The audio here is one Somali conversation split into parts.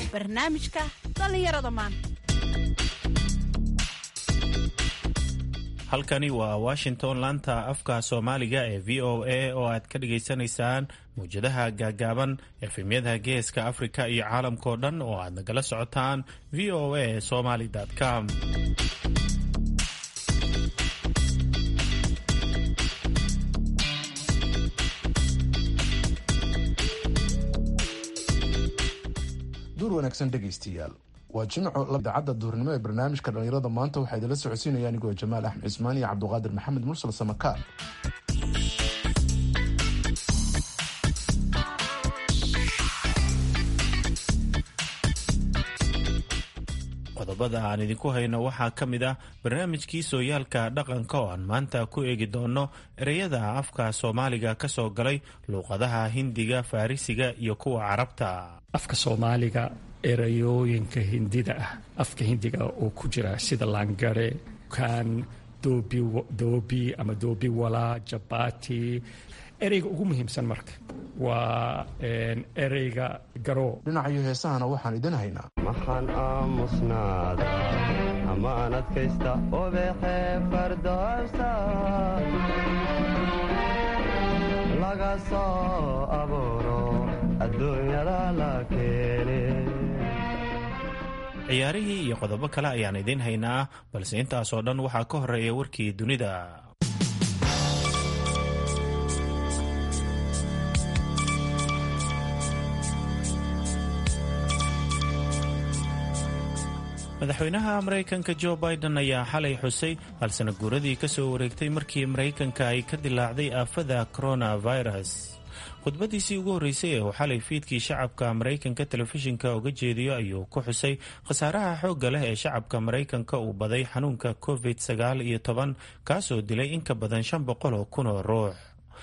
barnaamijka dhallinyarada maanta halkani waa washington laanta afka soomaaliga ee v o a oo aad ka dhagaysanaysaan mawjadaha gaagaaban efemyada geeska afrika iyo caalamkao dhan oo aad nagala socotaan v o a somaly com duur wanaagsan dhegaystayaal waa jimco idaacadda duurnimo ee barnaamijka dhallinyarada maanta waxaa idinla socodsiinaya anigoo jamaal axmed cismaan iyo cabduqaadir maxamed mursal samakaar qodobada aan idinku hayno waxaa ka mid ah barnaamijkii sooyaalka dhaqanka oo aan maanta ku eegi doono ereyada afka soomaaliga ka soo galay luuqadaha hindiga farrisiga iyo kuwa carabta afka soomaaliga erayooyinka hindida ah afka hindiga oo ku jira sida langare kan doobi ama doobi walaa jabati ereyga ugu muhiimsan marka waa ereyga garoo dhinacayo heesahana waxaan idin haynaa maxaan aamusnaada amaan adkaysta obexe fardoobsa laga soo abuuro adduunyada la keene ciyaarihii iyo qodobo kale ayaan idiin haynaa balse intaasoo dhan waxaa ka horeeya warkii dunida madaxweynaha maraykanka jo biden ayaa xalay xusay halsana guuradii ka soo wareegtay markii maraykanka ay ka dilaacday aafada coronavirus khudbadiisii ugu horreysay ee uu xalay fiidkii shacabka maraykanka telefishinka uga jeediyo ayuu ku xusay khasaaraha xoogga leh ee shacabka maraykanka uu baday xanuunka covid sagaal iyo toban kaasoo dilay in ka badan shan boqol oo kun oo ruux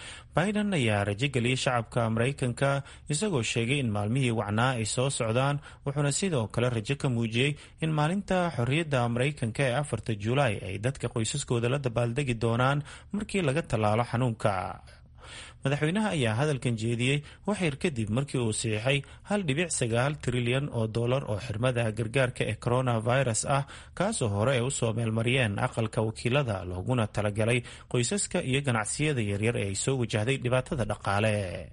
biden ayaa rajo geliyey shacabka maraykanka isagoo sheegay in maalmihii wacnaa ay soo socdaan wuxuuna sidoo kale rajo ka muujiyey in maalinta xorriyadda maraykanka ee afarta julaay ay dadka qoysaskooda la dabaaldegi doonaan markii laga tallaalo xanuunka madaxweynaha ayaa hadalkan jeediyey waxyar kadib markii uu siixay hal dhibic sagaal trilyan oo dollar oo xirmada gargaarka ee coronavirus ah kaasoo hore ay usoo meelmariyeen aqalka wakiilada looguna talagalay qoysaska iyo ganacsiyada yaryar ee ay soo wajahday dhibaatada dhaqaale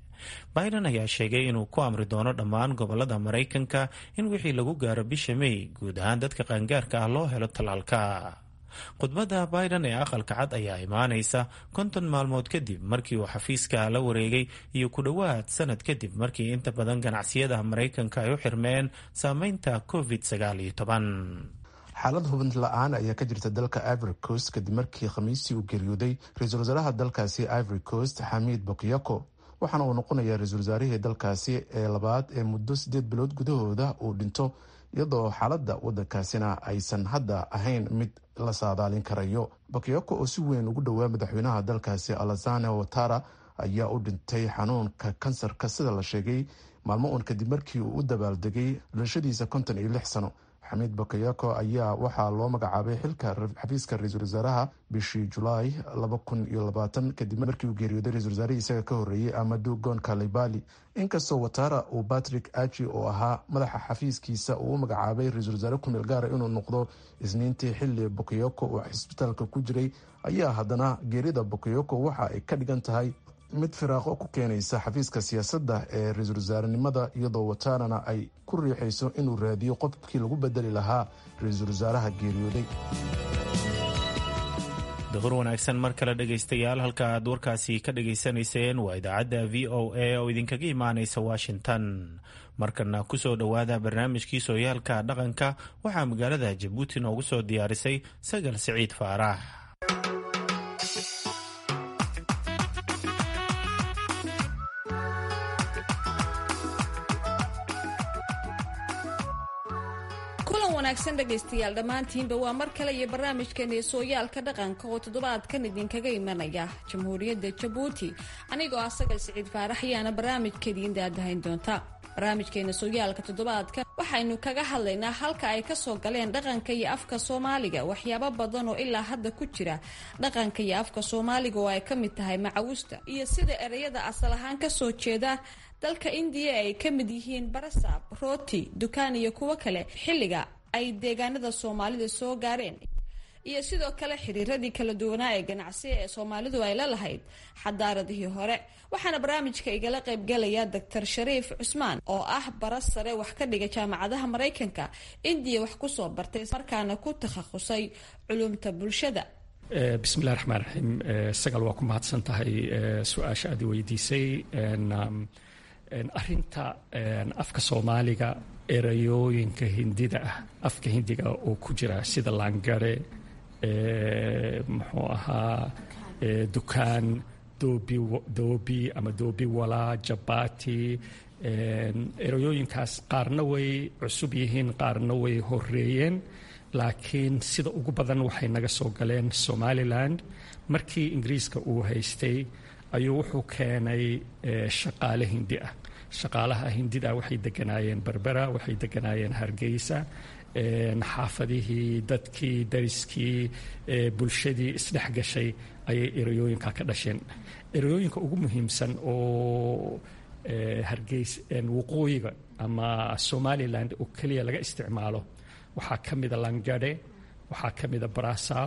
biden ayaa sheegay inuu ku amri doono dhammaan gobolada maraykanka in wixii lagu gaaro bisha may guud ahaan dadka qaangaarka ah loo helo tallaalka khudbadda biden ee aqalka cad ayaa imaanaysa konton maalmood kadib markii uu xafiiska la wareegay iyo ku dhowaad sanad kadib markii inta badan ganacsiyada maraykanka ay u xirmeen saameynta covid sagaal iyo toban xaalad hubint la-aan ayaa ka jirta dalka ivory coast kadib markii khamiistii uu geeriyooday ra-iisul wasaaraha dalkaasi ivory coast xamiid bokyako waxaana uu noqonayaa ra-iisul wasaarihii dalkaasi ee labaad ee muddo sideed bilood gudahooda uu dhinto iyadoo xaaladda waddankaasina aysan hadda ahayn mid la saadaalin karayo bakyako oo si weyn ugu dhowaa madaxweynaha dalkaasi alazane watara ayaa u dhintay xanuunka kansarka sida la sheegay maalmo uun kadib markii uu u dabaaldegay dhalashadiisa konton iyo lix sano xamiid bakayako ayaa waxaa loo magacaabay xilka xafiiska ra-iisul wasaaraha bishii julaay laba kun iyo labaatan kadib markii uu geeriyooday ra-isul wasaarihii isaga ka horreeyey amadu gon kalibali inkastoo watara uu patrick aji oo ahaa madaxa xafiiskiisa uu u magacaabay ra-iisul wasaare kumeel gaara inuu noqdo isniintii xilli bakayoko uu cisbitaalka ku jiray ayaa haddana geerida bakayoko waxa ay ka dhigan tahay mid firaaqo ku keenaysa xafiiska siyaasadda ee ra-iisul wasaarenimada iyadoo watarana ay ku riixayso inuu raadiyo qofkii lagu bedeli lahaa ra-iisul wasaaraha geeriyooday duhur wanaagsan mar kale dhegaystayaal halka aad warkaasi ka dhagaysanayseen waa idaacadda v o a oo idinkaga imaanaysa washington markana kusoo dhowaada barnaamijkii sooyaalka dhaqanka waxaa magaalada jabuuti noogu soo diyaarisay sagal siciid faarax wanaagsan dhegaystayaal dhammaantiinba waa mar kale iyo barnaamijkeena sooyaalka dhaqanka oo toddobaadkan idinkaga imanaya jamhuuriyadda jabuuti anigoo ah sagal siciid faarax ayaana barnaamijkeediin daadahayn doonta barnaamijkeena sooyaalka toddobaadka waxaa waxaynu kaga hadlaynaa halka ay kasoo galeen dhaqanka iyo afka soomaaliga waxyaabo badan oo ilaa hadda ku jira dhaqanka iyo afka soomaaliga oo ay ka mid tahay macawusta iyo sida ereyada asal ahaan kasoo jeeda dalka indiya ay ka mid yihiin barasaab rooti dukaan iyo kuwo kale xilliga ay deegaanada soomaalida soo gaareen iyo sidoo kale xiriiradii kala duwanaa ee ganacsiga ee soomaalidu ay la lahayd xadaaradihii hore waxaana barnaamijka igala qaybgalaya doctor shariif cusmaan oo ah bara sare wax ka dhiga jaamacadaha maraykanka indiya wax kusoo bartay markaana ku takhasusay culumta bulshada bismillahi raxmaan raxiim sagal waa ku mahadsan tahay su-aasha aad weydiisay arinta afka soomaaliga erayooyinka hindida ah afka hindiga oo ku jira sida laangare muxuu ahaa dukaan doobi doobi ama doobi walaa jabati erayooyinkaas qaarna way cusub yihiin qaarna way horeeyeen laakiin sida ugu badan waxay naga soo galeen somaliland markii ingiriiska uu haystay ayuu wuxuu keenay shaqaale hindi ah shaqaalaha hindida waxay deganaayeen berbera waxay deganaayeen hargeysa xaafadihii dadkii dariskii bulshadii isdhex gashay ayay erayooyinka ka dhasheen erayooyinka ugu muhiimsan oo hargeys waqooyiga ama somaliland oo keliya laga isticmaalo waxaa ka mida langare waxaa ka mida barasaab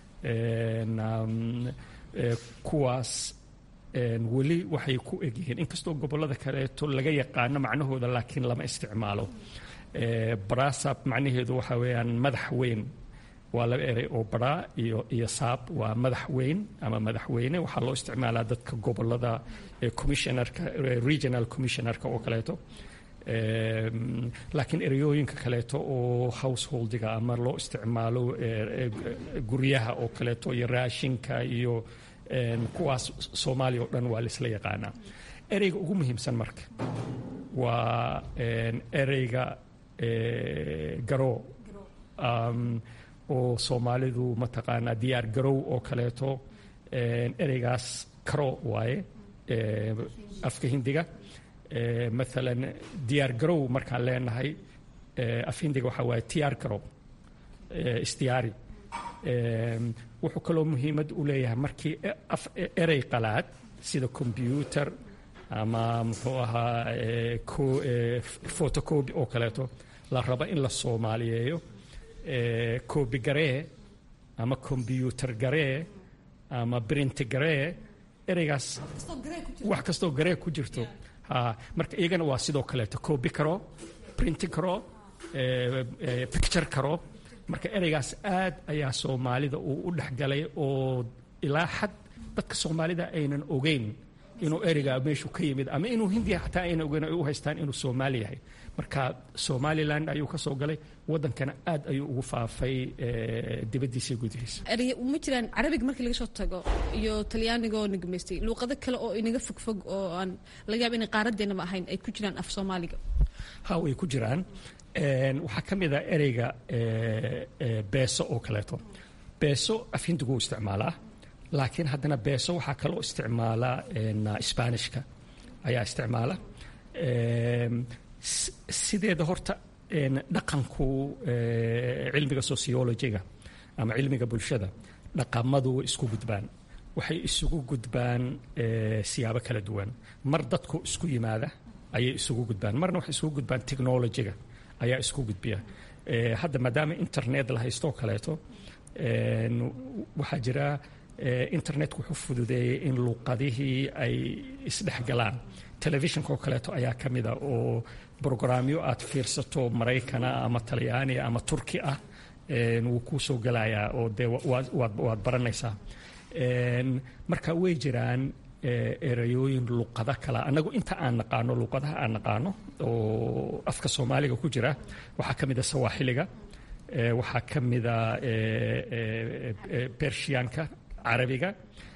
kuwaas weli waxay ku egyihiin inkastoo gobollada kaleeto laga yaqaano macnahooda laakiin lama isticmaalo barasab macnaheedu waxa weeyaan madax weyn waa laba erey oo baraa iyo iyo saab waa madax weyn ama madaxweyne waxaa loo isticmaalaa dadka gobollada commissionerka regional commissionerka oo kaleeto laakiin ereyooyinka kaleeto oo householdiga ama loo isticmaalo guryaha oo kaleeto iyo raashinka iyo kuwaas soomaaliya oo dhan waa laisla yaqaanaa ereyga ugu muhiimsan marka waa ereyga garoo oo soomaalidu mataqaanaa diyaar garow oo kaleeto ereygaas karo waaye afka hindiga maalan diyaar garow markaan leenahay af hindiga waxaa waaye tiyaar garow isdiyaari wuxuu kaloo muhiimad u leeyahay markii erey qalaad sida combyuter ama muxuu ahaa fotocobi oo kaleeto la rabo in la soomaaliyeeyo cobi garee ama combyuter garee ama brinti garee ereygaas wax kastoo garee ku jirto ha marka iyagana waa sidoo kaleeto cobi karo brinti karo picture karo marka ereygaas aad ayaa soomaalida uu u dhexgalay oo ilaa xad dadka soomaalida aynan ogeyn inuu ereygaa meeshu ka yimid ama inuu hindiya xataa aynan ogeyn ay u haystaan inuu soomaali yahay marka somaliland ayuu ka soo galay waddankana aad ayuu ugu faafay dibaddiisa gudihiisa erey ma jiraan carabiga markii laga soo tago iyo talyaaniga oo nagamaystay luuqado kale oo inaga fogfog oo aan laga yaaba inay qaaradeennaba ahayn ay ku jiraan af soomaaliga ha way ku jiraan waxaa ka mid a ereyga beeso oo kaleeto beeso af hindiguu isticmaalaa laakiin haddana beeso waxaa kaloo isticmaala sbaanishka ayaa isticmaala sideeda horta dhaqanku cilmiga sociologiga ama cilmiga bulshada dhaqamadu way isku gudbaan waxay isugu gudbaan siyaabo kala duwan mar dadku isku yimaada ayay isugu gudbaan marna waxay isugu gudbaan technologiga ayaa isku gudbiya hadda maadaama internet la haystoo kaleeto waxaa jira internet wuxuu fududeeyey in luuqadihii ay isdhex galaan telefishinka oo kaleeto ayaa ka mida oo brograamyo aad fiirsato maraykana ama talyaaniya ama turki ah wuu kuu soo gelayaa oo dee waad baranaysaa marka way jiraan erayooyin luqado kala annagu inta aan naqaano luqadaha aan naqaano oo afka soomaaliga ku jira waxaa ka mida sawaaxiliga waxaa ka mida bershiyaanka carabiga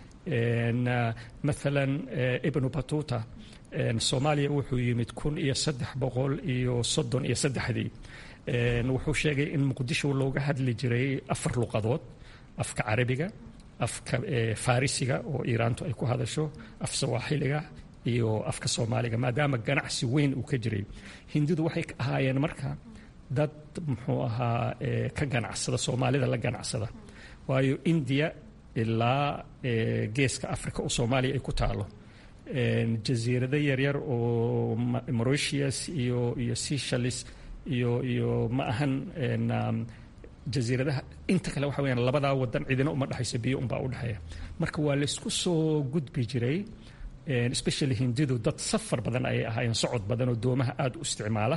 maalan ibnu batuta soomaaliya wuxuu yimid kun iyo saddex boqol iyo soddon iyo saddexdii wuxuu sheegay in muqdisho looga hadli jiray afar luqadood afka carabiga afka farisiga oo iiraantu ay ku hadasho af sawaaxiliga iyo afka soomaaliga maadaama ganacsi weyn uu ka jiray hindidu waxay ahaayeen marka dad muxuu ahaa ka ganacsada soomaalida la ganacsada waayo indiya ilaa geeska africa oo soomaaliya ay ku taalo jasiirado yaryar oo mauritius iyo iyo seychelles iyo iyo ma ahan jasiiradaha inta kale waxa weyaan labadaa wadan cidina uma dhexayso biyo unbaa u dhexeeya marka waa laysku soo gudbi jiray especially hindidu dad safar badan ayay ahaayeen socod badan oo doomaha aada u isticmaala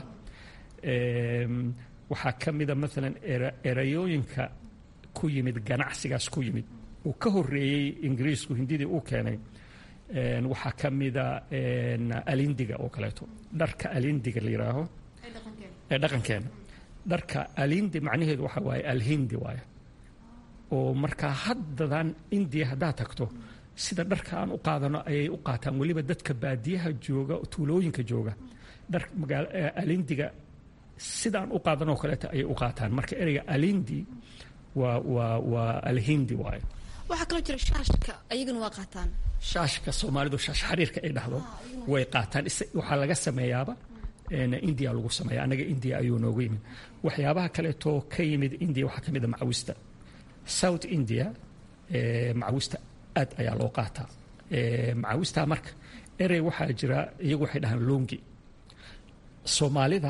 waxaa ka mida maalan erayooyinka ku yimid ganacsigaas ku yimid uu ka horeeyey ingiriisku hindidii uu keenay waxaa ka mida alindiga oo kaleeto dharka alindiga la yidhaaho ee dhaqankeena dharka alindi macnaheedu waxa waaye alhindi waaye oo markaa haddadan indiya haddaad tagto sida dharka aan u qaadano ayay u qaataan weliba dadka baadiyaha jooga tuulooyinka jooga dhar alindiga sidaan u qaadanoo kaleeto ayay u qaataan marka ereyga alindi waa waa waa alhindi waaye waxaa kaloo jira shaashka ayagana waa qaataan shaashka soomaalidu shaash xariirka ay dhahdo way qaataan waxaa laga sameeyaaba india lagu sameeya annaga india ayuu noogu yimid waxyaabaha kaleetoo ka yimid india waxaa ka mid a macawista south india macawista aad ayaa loo qaataa macawistaa marka erey waxaa jira iyagu waxay dhahaan longi soomaalida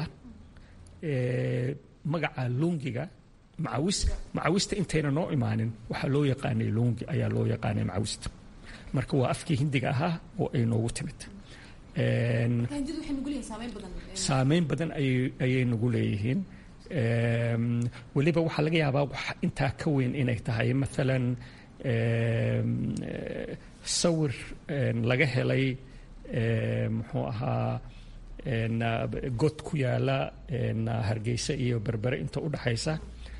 magaca longiga macawis macawista intayna noo imaanin waxaa loo yaqaanay longi ayaa loo yaqaanay macawista marka waa afkii hindiga ahaa oo ay noogu timid saameyn badan ayay nagu leeyihiin weliba waxaa laga yaabaa wax intaa ka weyn inay tahay maalan sawir laga helay muxuu ahaa god ku yaala hargeysa iyo berbere inta u dhaxaysa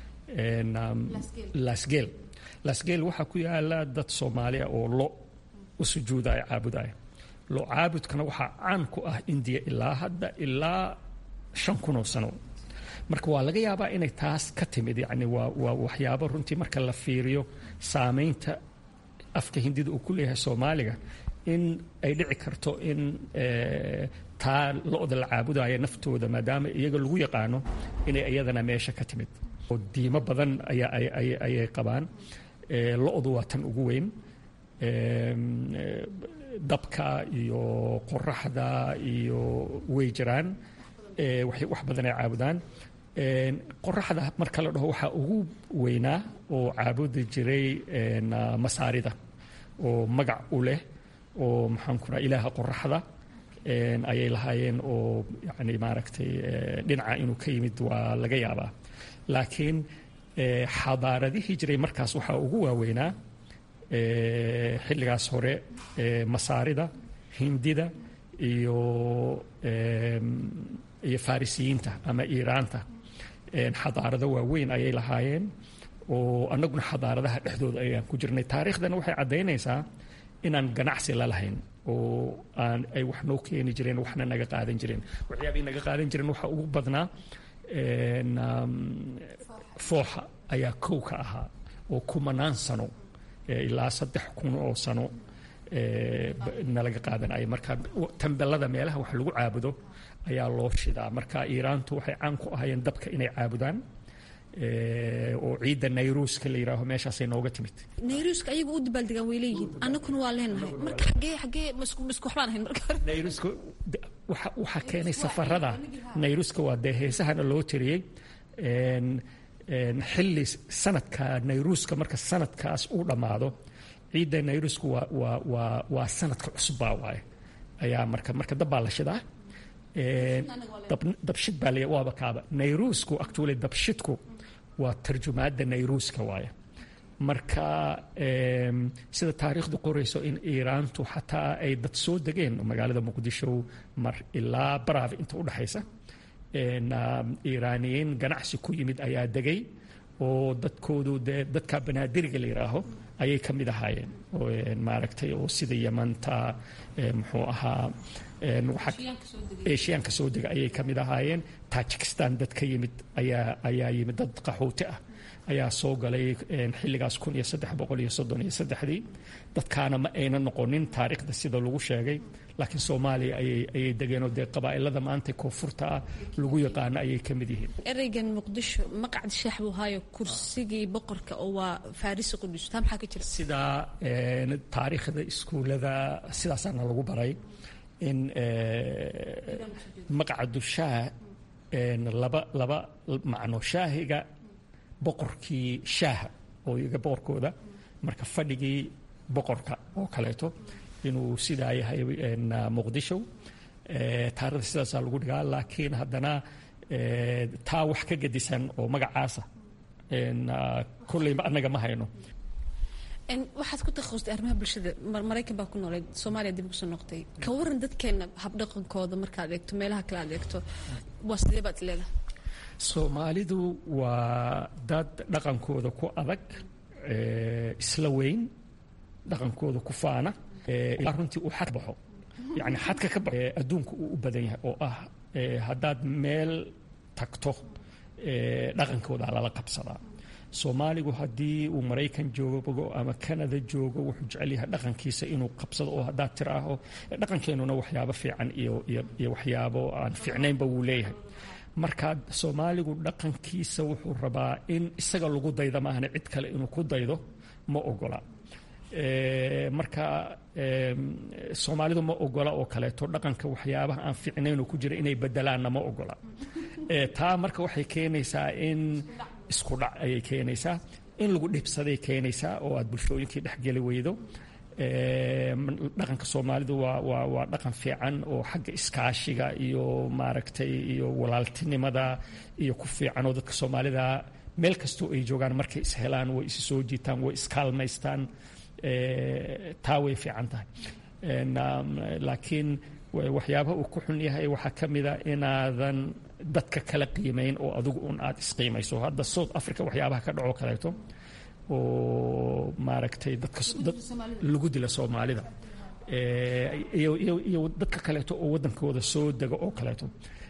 lasgeel lasgeel waxaa ku yaala dad soomaaliya oo lo u sujuudaya caabudaya lo caabudkana waxaa caan ku ah indiya ilaa hadda ilaa shan kun oo sano marka waa laga yaabaa inay taas ka timid yani waa waa waxyaabo runtii marka la fiiriyo saameynta afka hindida uu ku leeyahay soomaaliga in ay dhici karto in taa lo-da la caabudaya naftooda maadaama iyaga lagu yaqaano inay iyadana meesha ka timid oo diimo badan ayaa ayay qabaan lo-du waa tan ugu weyn dabka iyo qoraxda iyo way jiraan wax badan ay caabudaan qoraxda marka la dhaho waxaa ugu weynaa oo caabudi jiray masaarida oo magac u leh oo maxaan ku raha ilaaha qoraxda ayay lahaayeen oo yani maaragtay dhinaca inuu ka yimid waa laga yaabaa laakiin xadaaradihii jiray markaas waxaa ugu waaweynaa xilligaas hore masaarida hindida iyo iyo farisiyiinta ama iiraanta xadaarado waaweyn ayay lahaayeen oo annaguna xadaaradaha dhexdooda ayaan ku jirnay taariikhdana waxay caddaynaysaa inaan ganacsi la lahayn oo aan ay wax noo keeni jireen waxna naga qaadan jireen waxyaabay naga qaadan jireen waxaa ugu badnaa fooxa ayaa kow ka ahaa oo kumanaan sano ilaa saddex kun oo sano nalaga qaadanaya marka tambelada meelaha wax lagu caabudo ayaa loo shidaa marka iiraantu waxay caan ku ahayeen dabka inay caabudaan oo ciidda nayruuska la yidhaaho meeshaasay nooga timid nayruuska ayagu u dabaaldegaan way leeyihiin annaguna waa leenahay marka xagee xagee misku misku waxbaan ahayn marka hore nayruuska waxa waxaa keenay safarada nayruuska waa dee heesahana loo tiriyey xilli sanadka nayruuska marka sanadkaas uu dhammaado ciidda nayrusku waa waa waa waa sanadka cusubbaa waaye ayaa marka marka dab baa la shidaa dabshid baa la waaba kaaba nayruusku actually dabshidku waa tarjumaadda nayruuska waaye marka sida taariikhdu qorayso in iiraantu xataa ay dad soo degeen magaalada muqdisho mar ilaa baraaf inta u dhexaysa iiraaniyiin ganacsi ku yimid ayaa degay oo dadkoodu dee dadka banaadiriga la yidhaaho ayay ka mid ahaayeen maaragtay oo sida yamanta muxuu ahaa eshiyaanka soo dega ayay ka mid ahaayeen tajikistan dad ka yimid ayaa ayaa yimid dad qaxooti ah ayaa soo galay xilligaas kun iyo saddex boqol iyo soddon iyo saddexdii dadkaana ma ayna noqonin taariikhda sida lagu sheegay laakiin soomaaliya ayay ayay degeenoo dee qabaa'ilada maanta koonfurta ah lagu yaqaano ayay ka mid yihiin ereygan muqdisho maqcad shaax buu haayo kursigii boqorka oo waa farisi qudus taa maxaa ka jira sidaa taariikhda iskuullada sidaasaana lagu baray in maqcadu shaah laba laba macno shaahiga boqorkii shaaha oo iyaga boqorkooda marka fadhigii boqorka oo kaleeto inuu sidaa yahay muqdisho taarikhda sidaasaa lagu dhigaa laakiin haddana taa wax ka gedisan oo magacaasa kolleyba annaga ma hayno waxaad ku takhasustay arrimaha bulshada maraykan baa ku nooleed soomaaliya dib kusoo noqotay ka waran dadkeena habdhaqankooda markaad eegto meelaha kale aad eegto waa sidee baad leedahay soomaalidu waa dad dhaqankooda ku adag isla weyn dhaqankooda ku faana ilaa runtii uu xad baxo yacni xadka ka baxo adduunka uu u badan yahay oo ah haddaad meel tagto dhaqankooda lala qabsadaa soomaaligu haddii uu maraykan joogo ama canada joogo wuxuu jecel yahay dhaqankiisa inuu qabsado oo haddaad tiraaho dhaqankeenuna waxyaabo fiican iyo iyo waxyaabo aan fiicnaynba wuu leeyahay marka soomaaligu dhaqankiisa wuxuu rabaa in isaga lagu dayda maahane cid kale inuu ku daydo ma ogola marka soomaalidu ma ogola oo kaleeto dhaqanka waxyaabaha aan fiicnayn oo ku jira inay bedelaanna ma ogola taa marka waxay keenaysaa in isku dhac ayay keenaysaa in lagu dhibsaday keenaysaa oo aad bulshooyinkii dhexgeli weydo dhaqanka soomaalidu waa waa waa dhaqan fiican oo xagga iskaashiga iyo maaragtay iyo walaaltinimada iyo ku fiican oo dadka soomaalida meel kastoo ay joogaan markay ishelaan way isi soo jiitaan way iskaalmaystaan taa way fiican tahay laakiin waxyaabaha uu ku xun yahay waxaa ka mida inaadan dadka kala qiimayn oo adigu un aad isqiimayso hadda south africa waxyaabaha ka dhaco kaleeto oo maaragtay dadka lagu dila soomaalida iyo dadka kaleeto oo waddankooda soo dega oo kaleeto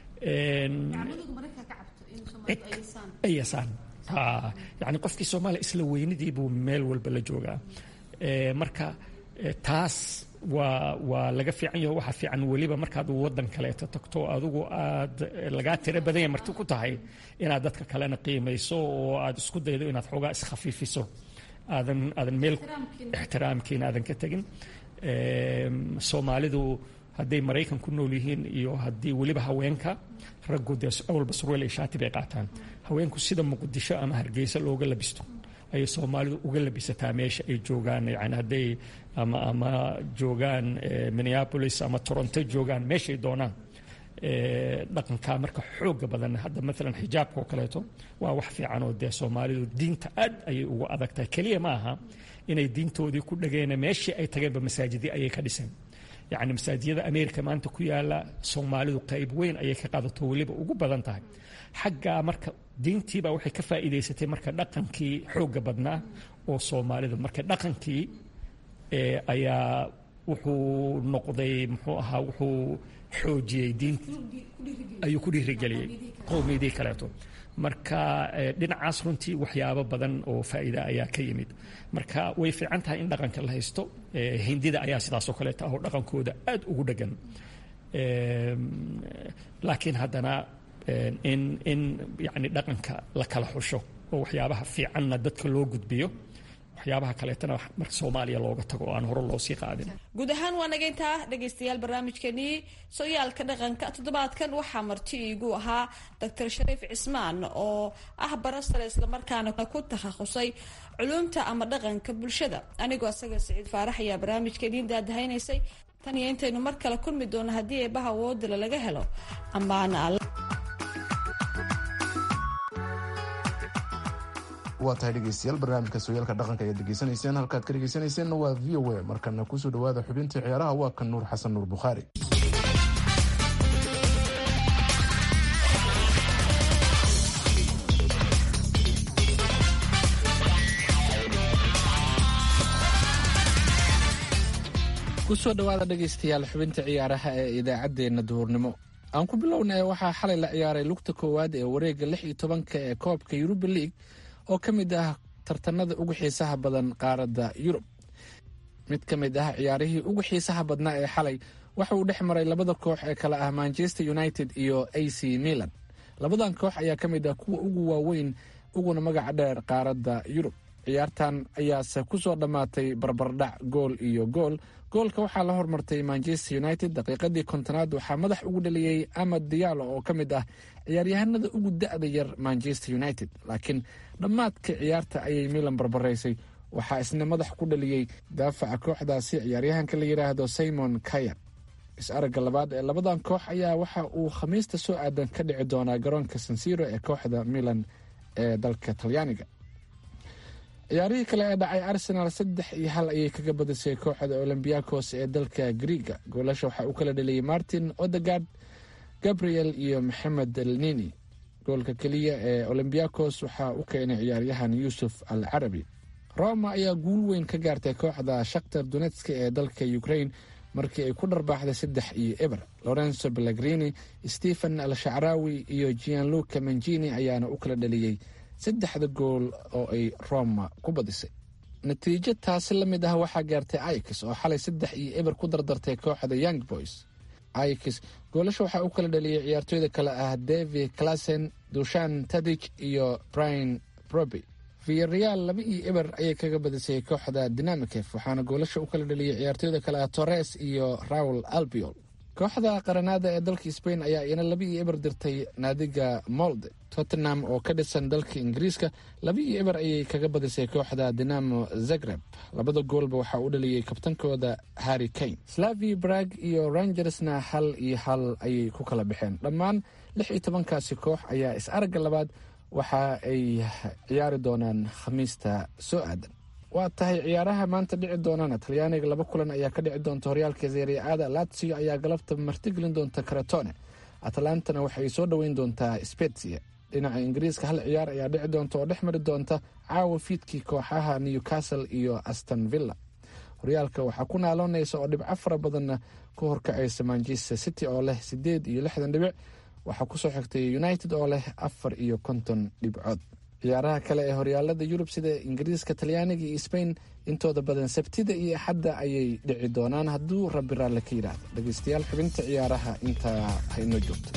ayasaan yani qofkii soomaaliya isla weynidii buu meel walba la joogaa marka taas waa waa laga fiican yaho waxaa fiican weliba markaad waddan kaleeto tagto adigu aad lagaa tiro badanya marti ku tahay inaad dadka kalena qiimayso oo aad isku daydo inaad xoogaa iskhafiifiso aadan aadan meel ixtiraamkiina aadan ka tegin soomaalidu hadday maraykan ku nool yihiin iyo haddii weliba haweenka raggu dee awalba surweel iyo shaati bay qaataan haweenku sida muqdisho ama hargeysa looga labisto ayay soomaalidu uga labisataa meesha ay joogaan yani hadday ama ama joogaan minneapolis ama toronto joogaan meeshay doonaan dhaqankaa marka xooga badan hadda maalan xijaabka oo kaleeto waa wax fiican oo dee soomaalidu diinta aad ayay ugu adag tahay keliya ma aha inay diintoodii ku dhageena meeshii ay tageenba masaajidii ayay ka dhiseen yacni masaajiyada america maanta ku yaala soomaalidu qayb weyn ayay ka qaadato weliba ugu badan tahay xaggaa marka diintiibaa waxay ka faa'iidaysatay marka dhaqankii xooga badnaa oo soomaalida marka dhaqankii ayaa wuxuu noqday muxuu ahaa wuxuu xoojiyey diinti ayuu ku dhiirigeliyey qowmiyadii kaleeto marka dhinacaas runtii waxyaabo badan oo faa'iida ayaa ka yimid marka way fiican tahay in dhaqanka la haysto hindida ayaa sidaasoo kaleeta ah oo dhaqankooda aad ugu dhegan laakiin haddana in in yani dhaqanka la kala xusho oo waxyaabaha fiicanna dadka loo gudbiyo waxyaabaha kaleetana marka soomaaliya looga tago oo aan hore loo sii qaadin guud ahaan waa nagayntaa dhegaystayaal barnaamijkeenii sooyaalka dhaqanka toddobaadkan waxaa marti iigu ahaa doctor shariif cismaan oo ah barasare islamarkaana ku takhasusay culumta ama dhaqanka bulshada anigoo asaga siciid faarax ayaa barnaamijkeenii daadahaynaysay tan iyo intaynu mar kale kulmi doono haddii eebaha woodila laga helo ammaana alle waa tahay dhegeystayaal barnaamijka sooyaalka dhaqanka ayaad degeysanayseen halkaad ka dhegeysanayseena waa v o a markana kusoo dhawaada xubintii ciyaaraha waa kan nuur xasan nuur bukhaari kusoo dhowaada dhegaystayaal xubinta ciyaaraha ee idaacaddeenna duhurnimo aan ku bilownay waxaa xalay la ciyaaray lugta koowaad ee wareegga lix iyo tobanka ee koobka yuruba league oo ka mid ah tartanada ugu xiisaha badan qaaradda yurub mid ka mid ah ciyaarihii ugu xiisaha badnaa ee xalay waxa uu dhex maray labada koox ee kale ah manchester united iyo a c milan labadan koox ayaa ka mid ah kuwa ugu waaweyn uguna magaca dheer qaaradda yurub ciyaartan ayaase ku soo dhammaatay barbardhac gool iyo gool goolka waxaa la hormartay manchester united daqiiqadii kontonaad waxaa madax ugu dhaliyey amad diyaalo oo ka mid ah ciyaaryahanada ugu da-da yar manchester united laakiin dhammaadka ciyaarta ayay milan barbaraysay waxaa isna madax ku dhaliyey daafaca kooxdaasi ciyaaryahanka la yidhaahdo simon kayan is-aragga labaad ee labadan koox ayaa waxa uu khamiista soo aadan ka dhici doonaa garoonka sansiro ee kooxda milan ee dalka talyaaniga ciyaarihii kale ee dhacay arsenal saddex iyo hal ayay kaga badisay kooxda olombiakos ee dalka griiga goolasha waxaa u kala dhaliyey martin odegard gabriel iyo maxamed elnini goolka keliya ee olombiakos waxaa u keenay ciyaaryahan yuusuf al carabi roma ayaa guul weyn ka gaartay kooxda shaktar donetska ee dalka ukraine markii ay ku dharbaaxday saddex iyo eber lorenzo pellegrini stephen al shacraawi iyo gianluca mangini ayaana u kala dhaliyey saddexda gool oo ay roma ku badisay natiijo taasi la mid ah waxaa gaartay aikis oo xalay saddex iyo eber ku dardartay kooxda young boys aikis goolasha waxaa u kala dhaliyey ciyaartooyda kale ah david classen dushan tadij iyo brian broby viareal laba iyo eber ayay kaga badisay kooxda dinamikef waxaana goolasha u kala dhaliyey ciyaartooyda kale ah torres iyo raul albiol kooxda qaranaada ee dalka sbain ayaa iyana laba iyo eber dirtay naadiga molde tottenham oo ka dhisan dalka ingiriiska laba iyo eber ayay kaga badisay kooxda dinamo zagreb labada goolba waxaa u dhaliyey kabtankooda harry kane slavi brag iyo rangersna hal iyo hal ayay ku kala baxeen dhammaan lix iyo tobankaasi koox ayaa is-aragga labaad waxa ay ciyaari doonaan khamiista soo aadan waa tahay ciyaaraha maanta dhici doonana talyaaniga laba kulan ayaa ka dhici doonta horyaalka seriaada latsio ayaa galabta martigelin doonta karatone atalantana waxay soo dhoweyn doontaa spetsia dhinaca ingiriiska hal ciyaar ayaa dhici doonta oo dhex mari doonta caawa fiidkii kooxaha newcastle iyo aston villa horyaalka waxaa ku naaloonaysa oo dhibco fara badanna ku horkacaysa manchester city oo leh sideed iyo lixdan dhibic waxaa kusoo xigtay united oo leh afar iyo konton dhibcood ciyaaraha kale ee horyaalada yurub sida ingiriiska talyaaniga iyo sbain intooda badan sabtida iyo axadda ayay dhici doonaan hadduu rabbi raalle ka yidhaahdo dhegeystayaal xubinta ciyaaraha intaa ha inoo joogto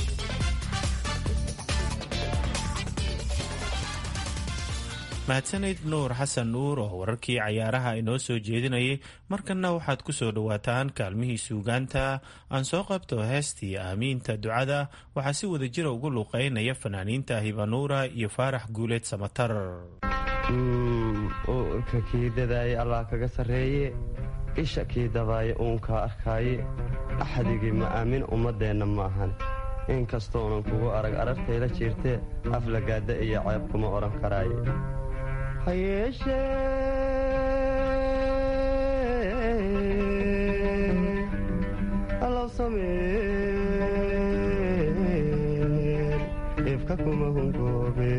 mahadsanid nuur xasan nuur oo wararkii cayaaraha inoo soo jeedinayay markanna waxaad ku soo dhowaataan kaalmihii suugaanta aan soo qabto heestii aamiinta ducada waxaa si wada jira ugu luuqeynaya fanaaniinta hibanuura iyo faarax guuleed samatar uurka kii dadaaya allah kaga sarreeye isha kii dabaaya uunkaa arkaaye axdigii ma aamin ummaddeenna ma ahan inkastoonan kugu arag arartayla jiirtee aflagaadda iyo ceeb kuma odhan karaaye ha yeeshee allow sameen ifka kuma hungoobe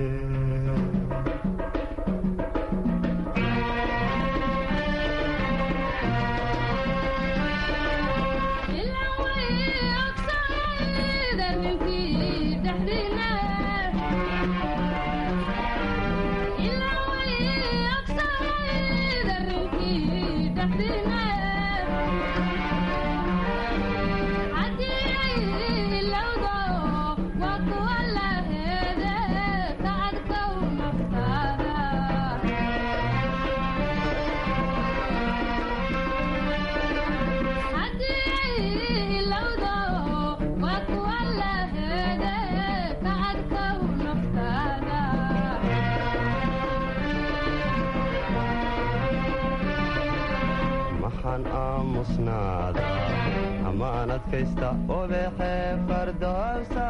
maxaan aamusnaada amaan adkaysta obeexee fardowsa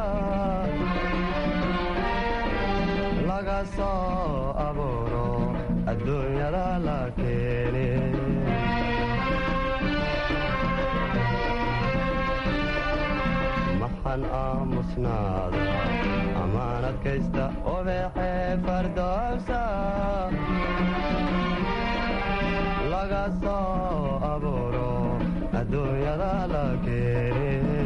laga soo abuuro adduunyada la keene maxaan aamusnaada amaan adkaysta obeexee fardowsa laga soo abuuro adduunyada la keene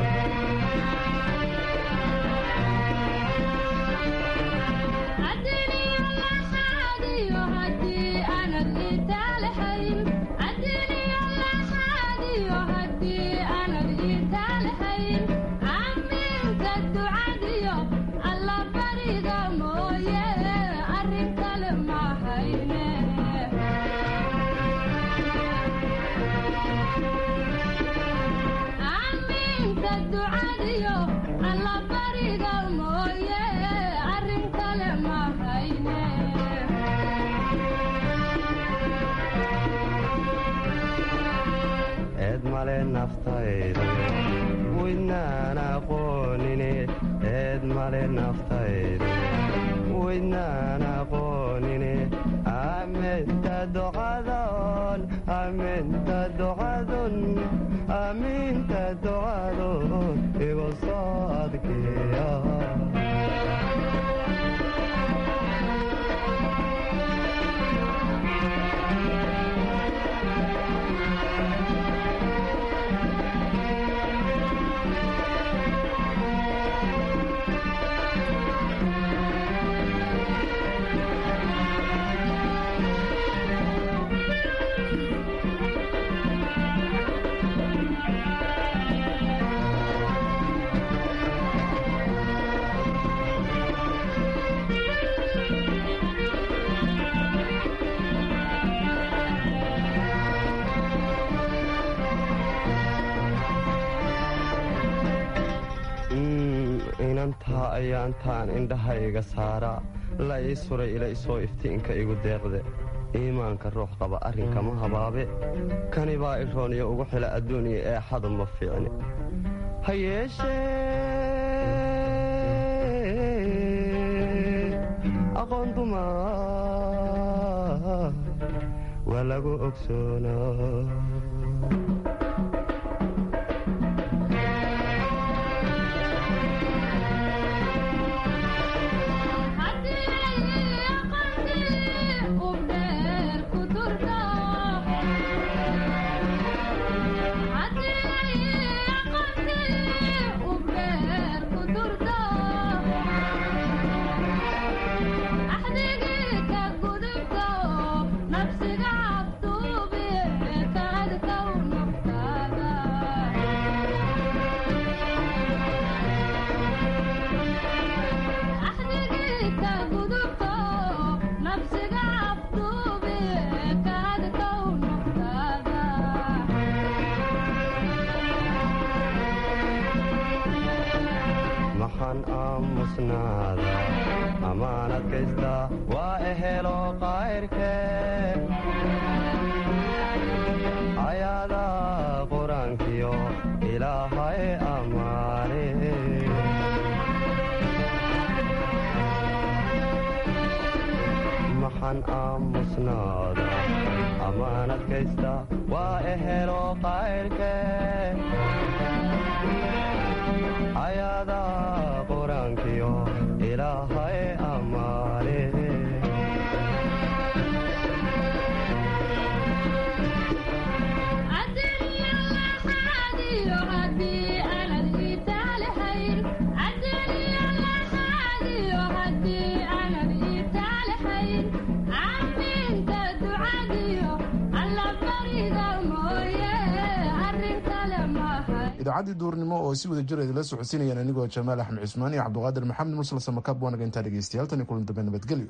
eed male naftaydu waydnaan aqoonine eed male naftaydu waydnaan aqoonine aminta ducadon aminta ducadun aminta ducadun igu soo adkeeya inantaa ayaantaan indhahayga saara la ii suray ila isoo iftiinka igu deeqde iimaanka ruux qaba arrinkama habaabe kani baa irooniyo ugu xila adduuniya ee xadu ma fiicni ha yeeshee aqoon duma waa lagu ogsoonaa maxaan aamusnaada amaan adkaysta waa ehelo qayrke ayaada qur-aankiyo ilaahay ammaane maxaan aamusnaada amaan adkaysta waa ehelo qayrke ayaada qur-aankiyo ilaahay ammaane idaacaddii duurnimo oo si wada jir idinla socodsiinayaan anigoo jamaal axmed cismaan iyo cabduqaadir maxamed mursal samakaab waanaga intaa dhegeystayaal tan iyo kulan dambe nabadgelyo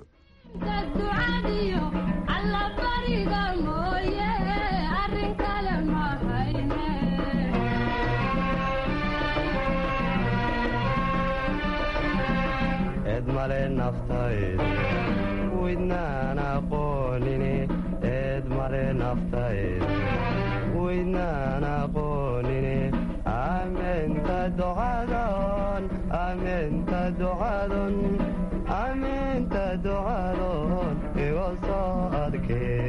eed male naftaydu waydnaan aqoonine eed male naftaydu waydnaan aqoonine aminta ducadon aminta ducadon aminta ducadon igu soo adkee